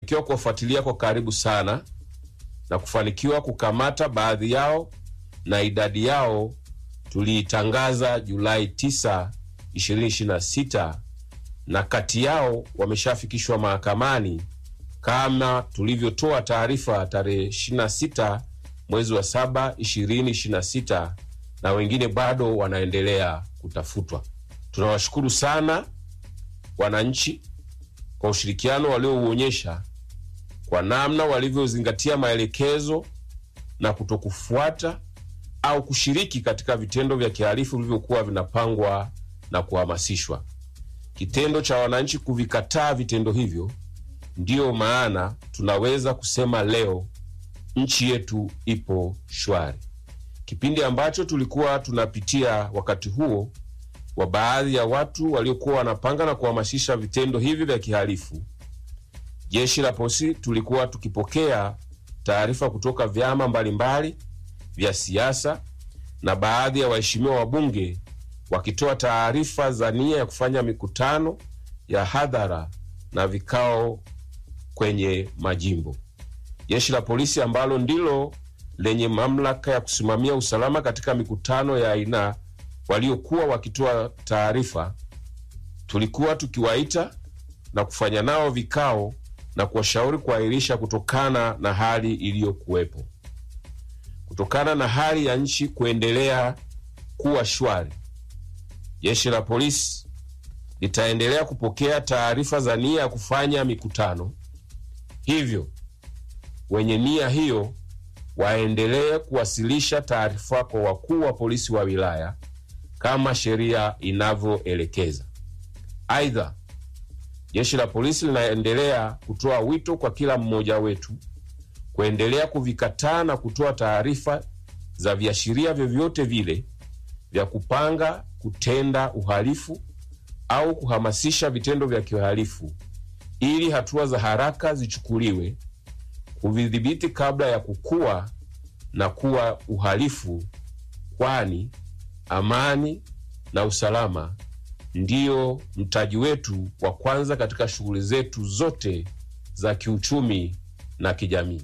ikiwa kuwafuatilia kwa karibu sana na kufanikiwa kukamata baadhi yao na idadi yao tuliitangaza Julai 9, 2026 na kati yao wameshafikishwa mahakamani kama tulivyotoa taarifa tarehe 26 mwezi wa 7 2026, na wengine bado wanaendelea kutafutwa. Tunawashukuru sana wananchi kwa ushirikiano waliouonyesha kwa namna walivyozingatia maelekezo na kutokufuata au kushiriki katika vitendo vya kihalifu vilivyokuwa vinapangwa na kuhamasishwa. Kitendo cha wananchi kuvikataa vitendo hivyo, ndiyo maana tunaweza kusema leo nchi yetu ipo shwari. Kipindi ambacho tulikuwa tunapitia wakati huo wa baadhi ya watu waliokuwa wanapanga na kuhamasisha vitendo hivi vya kihalifu, jeshi la polisi tulikuwa tukipokea taarifa kutoka vyama mbalimbali vya siasa na baadhi ya waheshimiwa wabunge wakitoa taarifa za nia ya kufanya mikutano ya hadhara na vikao kwenye majimbo. Jeshi la polisi ambalo ndilo lenye mamlaka ya kusimamia usalama katika mikutano ya aina waliokuwa wakitoa taarifa, tulikuwa tukiwaita na kufanya nao vikao na kuwashauri kuahirisha kutokana na hali iliyokuwepo. Kutokana na hali ya nchi kuendelea kuwa shwari, jeshi la polisi litaendelea kupokea taarifa za nia ya kufanya mikutano. Hivyo wenye nia hiyo waendelee kuwasilisha taarifa kwa wakuu wa polisi wa wilaya kama sheria inavyoelekeza. Aidha, jeshi la polisi linaendelea kutoa wito kwa kila mmoja wetu kuendelea kuvikataa na kutoa taarifa za viashiria vyovyote vile vya kupanga kutenda uhalifu au kuhamasisha vitendo vya kihalifu ili hatua za haraka zichukuliwe kuvidhibiti kabla ya kukua na kuwa uhalifu, kwani amani na usalama ndiyo mtaji wetu wa kwanza katika shughuli zetu zote za kiuchumi na kijamii.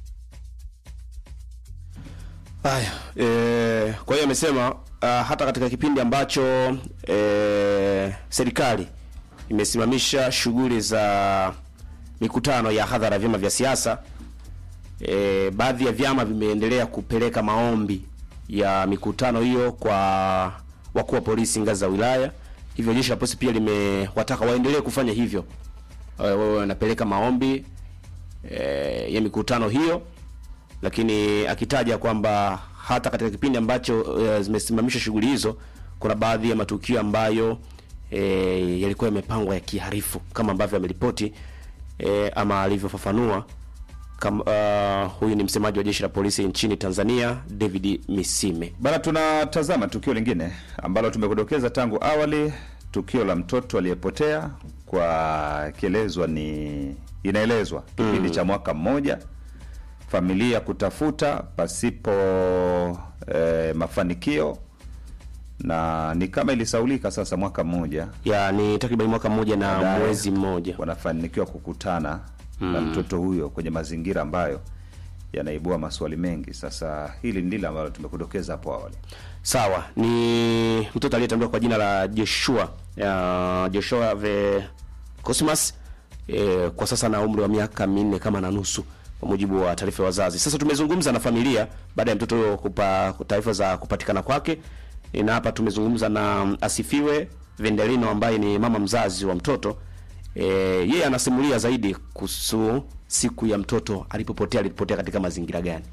Haya, e, kwa hiyo amesema uh, hata katika kipindi ambacho e, serikali imesimamisha shughuli za mikutano ya hadhara ya vyama vya siasa e, baadhi ya vyama vimeendelea kupeleka maombi ya mikutano hiyo kwa wakuu wa polisi ngazi za wilaya. Hivyo jeshi la polisi pia limewataka waendelee kufanya hivyo, wawe wanapeleka maombi e, ya mikutano hiyo, lakini akitaja kwamba hata katika kipindi ambacho e, zimesimamisha shughuli hizo kuna baadhi ya matukio ambayo e, yalikuwa yamepangwa ya kiharifu kama ambavyo ameripoti e, ama alivyofafanua kama uh, huyu ni msemaji wa jeshi la polisi nchini Tanzania David Misime. Bana, tunatazama tukio lingine ambalo tumekudokeza tangu awali, tukio la mtoto aliyepotea kwa kielezwa ni inaelezwa kipindi Mm. cha mwaka mmoja, familia kutafuta pasipo eh, mafanikio na ni kama ilisaulika sasa mwaka mmoja Ya ni takriban mwaka mmoja na Baadaye. mwezi mmoja. wanafanikiwa kukutana na Mm. mtoto huyo kwenye mazingira ambayo yanaibua maswali mengi. Sasa hili ndilo ambalo tumekudokeza hapo awali. Sawa, ni mtoto aliyetambuliwa kwa jina la Joshua ya Joshua ve Cosmas e, kwa sasa na umri wa miaka minne kama na nusu kwa mujibu wa taarifa ya wazazi. Sasa tumezungumza na familia baada ya mtoto huyo kupa taarifa za kupatikana kwake, E, na hapa tumezungumza na Asifiwe Vendelino ambaye ni mama mzazi wa mtoto. E, yeye anasimulia zaidi kuhusu siku ya mtoto alipopotea, alipotea katika mazingira gani.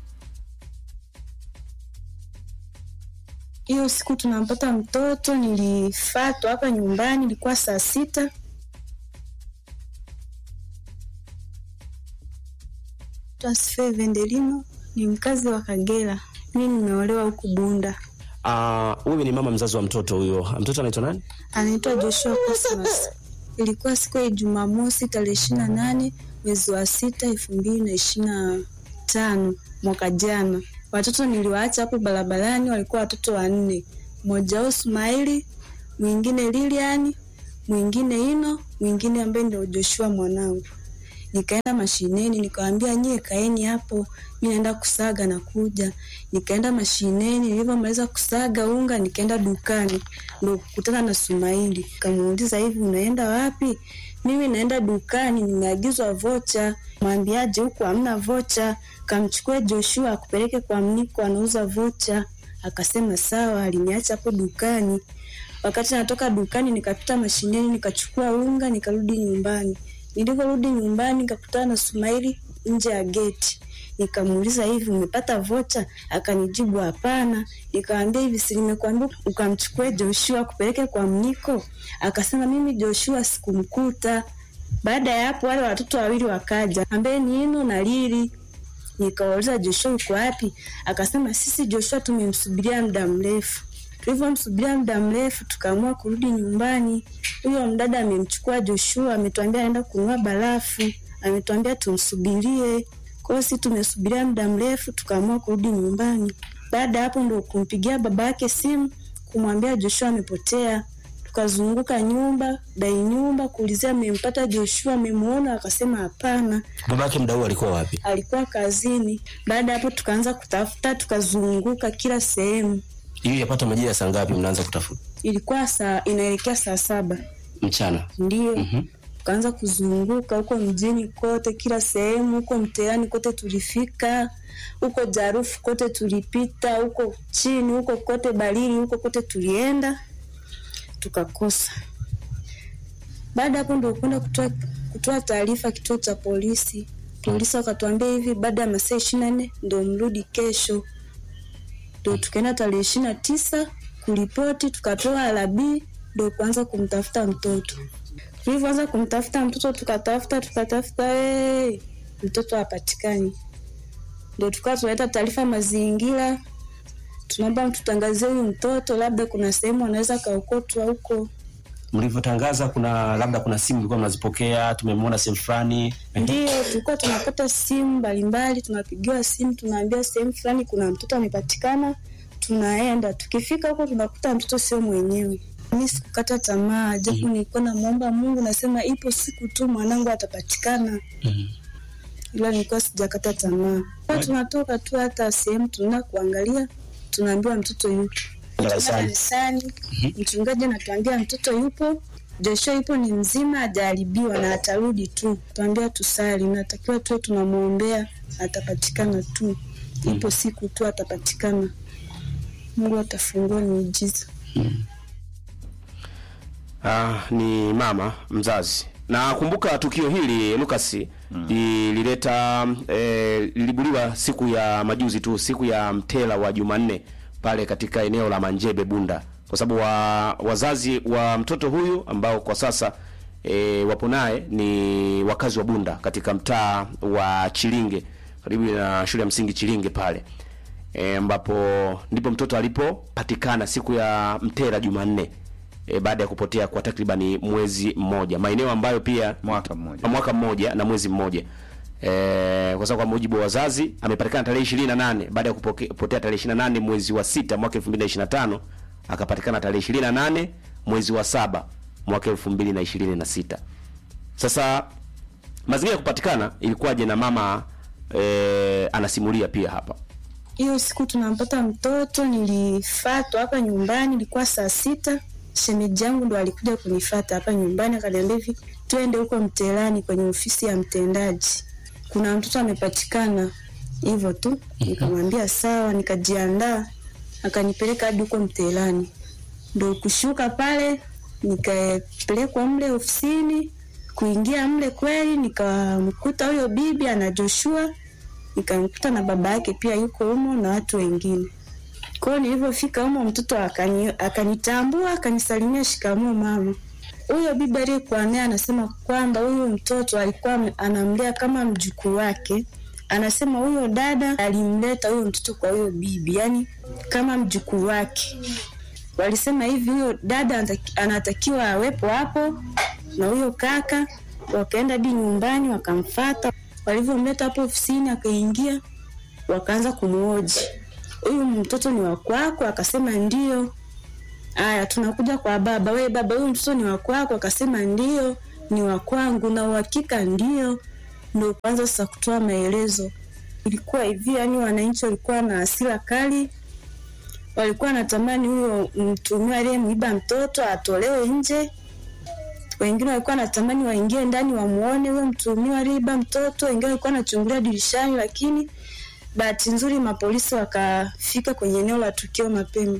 Hiyo siku tunampata mtoto, nilifatwa hapa nyumbani, ilikuwa saa sita. Asifiwe Vendelino ni mkazi wa Kagera, mimi nimeolewa huku Bunda. Ah, wewe ni mama mzazi wa mtoto huyo. Mtoto anaitwa nani? Anaitwa Joshua Cosmas. Ilikuwa siku ya Jumamosi tarehe ishirini na nane mwezi wa sita elfu mbili na ishirini na tano mwaka jana. Watoto niliwaacha hapo barabarani, walikuwa watoto wanne, mmoja wao Sumaili, mwingine Lilian, mwingine Ino, mwingine ambaye ndio Joshua mwanangu. Nikaenda mashineni, nikawambia nyie kaeni hapo, mi naenda kusaga na kuja. Nikaenda mashineni, nilivyomaliza kusaga unga, nikaenda dukani, ndo kukutana na Sumaili. Kamuuliza, hivi unaenda wapi? Mimi naenda dukani, nimeagizwa vocha. Mwambiaje huku hamna vocha? Kamchukue Joshua akupeleke kwa Mniko, anauza vocha. Akasema sawa, aliniacha hapo dukani. Wakati natoka dukani, nikapita mashineni, nikachukua unga, nikarudi nyumbani. Nilivyorudi nyumbani, nikakutana na Sumaili nje ya geti. Nikamuuliza, hivi umepata vocha? Akanijibu hapana. Nikamwambia, hivi si nimekuambia ukamchukue Joshua kupeleke kwa Mniko? Akasema, mimi Joshua sikumkuta. Baada ya hapo, wale watoto wawili wakaja, ambaye ni Ino na Lili. Nikawauliza, Joshua yuko wapi? Akasema, sisi Joshua tumemsubiria muda mrefu. Tulivyomsubiria muda mrefu, tukaamua kurudi nyumbani. Huyo mdada amemchukua Joshua, ametuambia aenda kununua barafu, ametuambia tumsubirie. Kwa hiyo sisi tumesubiria muda mrefu, tukaamua kurudi nyumbani. Baada ya hapo, ndo kumpigia baba yake simu kumwambia Joshua amepotea. Tukazunguka nyumba dai nyumba kuulizia amempata Joshua, amemuona? Akasema hapana, Babake mda huu alikuwa wapi? alikuwa kazini. Baada ya hapo, tukaanza kutafuta, tukazunguka kila sehemu. Hiyo yapata majira ya saa ngapi mnaanza kutafuta? Ilikuwa saa inaelekea saa saba Mchana. ndio Mhm. tukaanza kuzunguka huko mjini kote, kila sehemu, huko mteani kote tulifika, huko Jarufu kote tulipita, huko chini, huko kote Barili, huko kote tulienda, tukakosa. Baada hapo ndio kwenda kutoa kutoa taarifa kituo cha polisi. Polisi wakatuambia hivi, baada ya masaa ishirini na nne ndio mrudi kesho. Ndio tukaenda tarehe ishirini na tisa kuripoti, tukapewa alabii, ndio kuanza kumtafuta mtoto tulivyoanza kumtafuta mtoto tukatafuta tukatafuta, hey, mtoto hapatikani. Ndio tukawa tunaleta taarifa mazingira, tunaomba mtutangazie huyu mtoto, labda kuna sehemu anaweza kaokotwa huko. Mlivyotangaza kuna labda kuna simu mlikuwa mnazipokea, tumemwona sehemu fulani. Ndio tulikuwa tunapata simu mbalimbali, tunapigiwa simu, tunaambia sehemu fulani kuna mtoto amepatikana, tunaenda. Tukifika huko tunakuta mtoto sio mwenyewe. Mi sikukata tamaa, japo nilikuwa namwomba Mungu, nasema ipo siku tu mwanangu atapatikana, Mhm. ila nilikuwa sijakata tamaa. Kwa tunatoka tu hata sehemu tunaenda kuangalia, tunaambiwa mtoto yupo Tunaenda Darasani. kanisani, mchungaji anatuambia mtoto yupo, Joshua yupo, ni mzima, hajaharibiwa na atarudi tu. Tuambia tusali, natakiwa tuwe tunamwombea, atapatikana tu, ipo siku tu atapatikana. Mungu atafungua miujiza. Ah, ni mama mzazi. Na kumbuka tukio hili Lucas lilileta eh, lilibuliwa siku ya majuzi tu, siku ya mtela wa Jumanne pale katika eneo la Manjebe Bunda, kwa sababu wa, wazazi wa mtoto huyu ambao kwa sasa e, wapo naye ni wakazi wa Bunda katika mtaa wa Chilinge karibu na shule ya msingi Chilinge pale e, ambapo ndipo mtoto alipopatikana siku ya mtela Jumanne e, baada ya kupotea kwa takribani mwezi mmoja, maeneo ambayo pia Mwaka mmoja. mwaka mmoja na mwezi mmoja e, kwa sababu kwa mujibu wa wazazi amepatikana tarehe 28 baada ya kupoke- kupotea tarehe 28 mwezi wa sita mwaka 2025 akapatikana tarehe 28 mwezi wa saba mwaka 2026. Sasa mazingira ya kupatikana ilikuwaje na mama e, anasimulia pia hapa. Hiyo siku tunampata mtoto, nilifatwa hapa nyumbani, ilikuwa saa sita. Shemeji yangu ndo alikuja kunifata hapa nyumbani, akaniambia hivi, twende huko Mtelani kwenye ofisi ya mtendaji, kuna mtoto amepatikana. Hivyo tu nikamwambia sawa, nikajiandaa, akanipeleka hadi huko Mtelani. Ndo kushuka pale, nikapelekwa mle ofisini. Kuingia mle kweli, nikamkuta huyo bibi ana Joshua nikamkuta na baba yake pia yuko humo na watu wengine. Kwa hiyo nilivyofika humo, mtoto akani, akanitambua akanisalimia, shikamoo mama. Huyo bibi aliyekuwa naye anasema kwamba huyu mtoto alikuwa ame- anamlea kama mjukuu wake. Anasema huyo dada alimleta huyo mtoto kwa huyo bibi, yani kama mjukuu wake. Walisema hivi, huyo dada anataki- anatakiwa awepo hapo na huyo kaka. Wakaenda hadi nyumbani wakamfata, walivyomleta hapo ofisini akaingia, wakaanza kumhoji, huyu mtoto ni wa kwako? Akasema ndio. Aya, tunakuja kwa baba. We baba, huyu mtoto ni wa kwako? Akasema ndio, ni wa kwangu na uhakika ndio. ndo kwanza sasa kutoa maelezo. Ilikuwa hivi, yani wananchi walikuwa na hasira kali, walikuwa wanatamani huyo mtuhumiwa aliyemwiba mtoto atolewe nje. Wengine walikuwa wanatamani waingie ndani wamuone huyo mtuhumiwa aliyeiba mtoto, wengine walikuwa wanachungulia dirishani, lakini bahati nzuri mapolisi wakafika kwenye eneo la tukio mapema.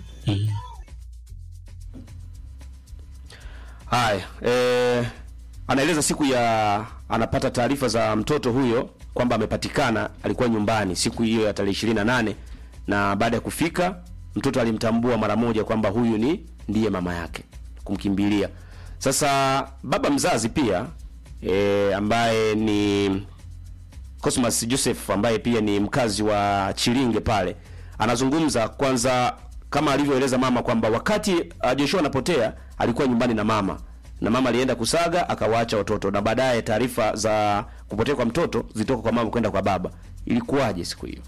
Haya, eh, anaeleza siku ya anapata taarifa za mtoto huyo kwamba amepatikana, alikuwa nyumbani siku hiyo ya tarehe ishirini na nane na baada ya kufika mtoto alimtambua mara moja kwamba huyu ni ndiye mama yake, kumkimbilia. Sasa baba mzazi pia eh, ambaye ni Cosmas Joseph ambaye pia ni mkazi wa Chilinge pale anazungumza kwanza, kama alivyoeleza mama kwamba wakati uh, Joshua anapotea alikuwa nyumbani na mama na mama alienda kusaga akawaacha watoto, na baadaye taarifa za kupotea kwa mtoto zitoka kwa mama kwenda kwa baba. Ilikuwaje siku hiyo?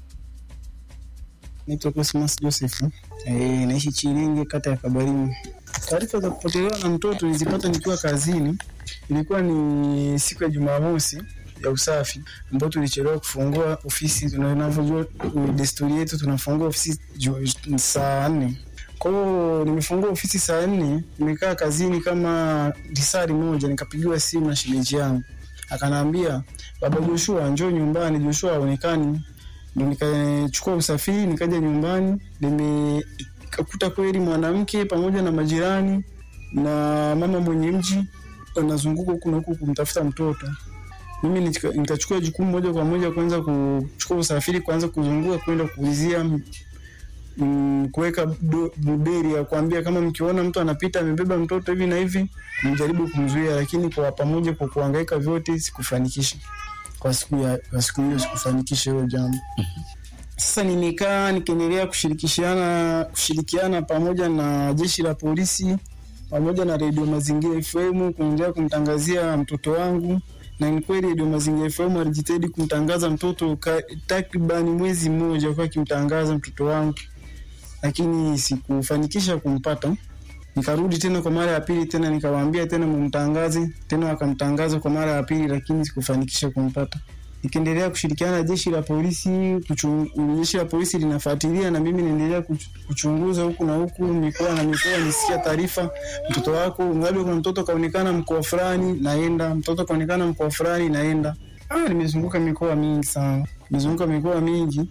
Naitwa Cosmas Joseph. Eh, naishi Chilinge kata ya Kabarini. Taarifa za kupotelewa na mtoto nilizipata nikiwa kazini. Ilikuwa ni siku ya Jumamosi ya usafi ambapo tulichelewa kufungua ofisi. Tunavyojua desturi yetu tunafungua ofisi ju- saa nne. Kwa hiyo nimefungua ofisi saa nne, nimekaa kazini kama risari moja, nikapigiwa simu na shemeji yangu, akanaambia baba Joshua, njoo nyumbani, Joshua haonekani ndo nikachukua usafiri nikaja nyumbani, nimekuta kweli mwanamke pamoja na majirani na mama mwenye mji wanazunguka huku na huku kumtafuta mtoto. Mimi nika- nikachukua jukumu moja kwa moja kuanza kuchukua usafiri, kuanza kuzunguka kwenda kuulizia mm, kuweka do- buberi ya kuambia kama mkiona mtu anapita amebeba mtoto hivi na hivi, mjaribu kumzuia, lakini kwa pamoja, kwa kuhangaika vyote sikufanikisha kwa siku ya kwa siku hiyo sikufanikisha hilo jambo. Sasa nimekaa nikiendelea kushirikishana kushirikiana pamoja na jeshi la polisi pamoja na redio Mazingira FM kuendelea kumtangazia mtoto wangu, na ni kweli redio Mazingira FM alijitahidi kumtangaza mtoto ka- takribani mwezi mmoja kwa akimtangaza mtoto wangu, lakini sikufanikisha kumpata. Nikarudi tena kwa mara ya pili tena nikawaambia tena mumtangaze tena, wakamtangaza kwa mara ya pili, lakini sikufanikisha kumpata. Nikiendelea kushirikiana na jeshi la polisi kuchung- jeshi la polisi linafuatilia na mimi naendelea kuch- kuchunguza huku na huku mikoa na mikoa, nisikia taarifa mtoto wako ngapi, kuna mtoto kaonekana mkoa fulani, naenda mtoto kaonekana mkoa fulani, naenda. Ah, nimezunguka mikoa mingi sana, nimezunguka mikoa mingi,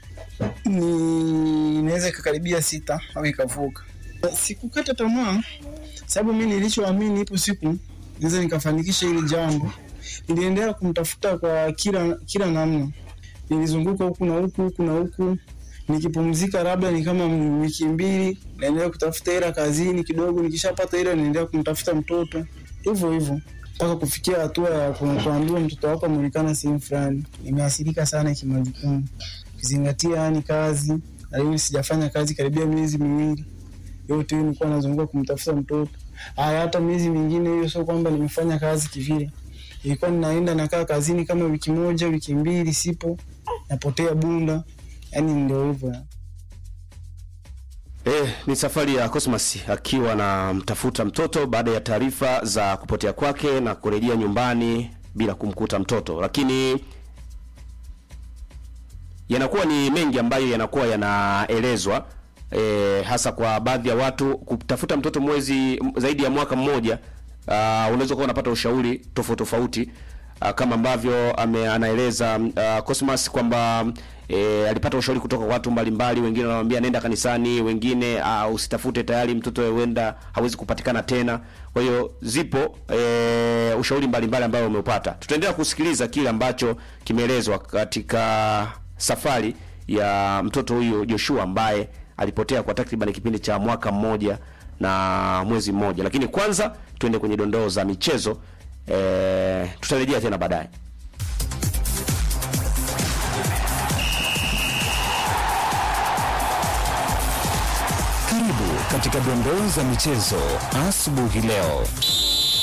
ni inaweza ikakaribia sita au ikavuka. Sikukata tamaa, sababu mi nilichoamini ipo siku naweza nikafanikisha hili jambo. Niliendelea kumtafuta kwa kila kila namna, nilizunguka huku na huku huku na huku, nikipumzika labda ni kama wiki mbili, naendelea kutafuta hela kazini kidogo, nikishapata hela naendelea kumtafuta mtoto hivyo hivyo mpaka kufikia hatua ya ku- kuambiwa mtoto wako ameonekana sehemu fulani. Nimeathirika sana kimajukumu, ukizingatia yani kazi, na hiyo sijafanya kazi karibia miezi miwili yote hiyo nilikuwa nazunguka kumtafuta mtoto. Haya, hata miezi mingine hiyo, sio kwamba nimefanya kazi kivile, ilikuwa ninaenda nakaa kazini kama wiki moja wiki mbili, sipo napotea Bunda, yani ndio hivyo. Eh, ni safari ya Cosmas akiwa anamtafuta mtoto baada ya taarifa za kupotea kwake na kurejea nyumbani bila kumkuta mtoto, lakini yanakuwa ni mengi ambayo yanakuwa yanaelezwa e, hasa kwa baadhi ya watu kutafuta mtoto mwezi m- zaidi ya mwaka mmoja. Uh, unaweza kuwa unapata ushauri tofauti tofauti uh, kama ambavyo ame, anaeleza uh, Cosmas kwamba e, alipata ushauri kutoka kwa watu mbalimbali. Wengine wanamwambia nenda kanisani, wengine uh, usitafute, tayari mtoto huenda hawezi kupatikana tena. Kwa hiyo zipo e, ushauri mbalimbali ambao umeupata. Tutaendelea kusikiliza kile ambacho kimeelezwa katika safari ya mtoto huyu Joshua ambaye alipotea kwa takriban kipindi cha mwaka mmoja na mwezi mmoja. Lakini kwanza tuende kwenye dondoo za michezo e, tutarejea tena baadaye. Karibu katika dondoo za michezo asubuhi leo.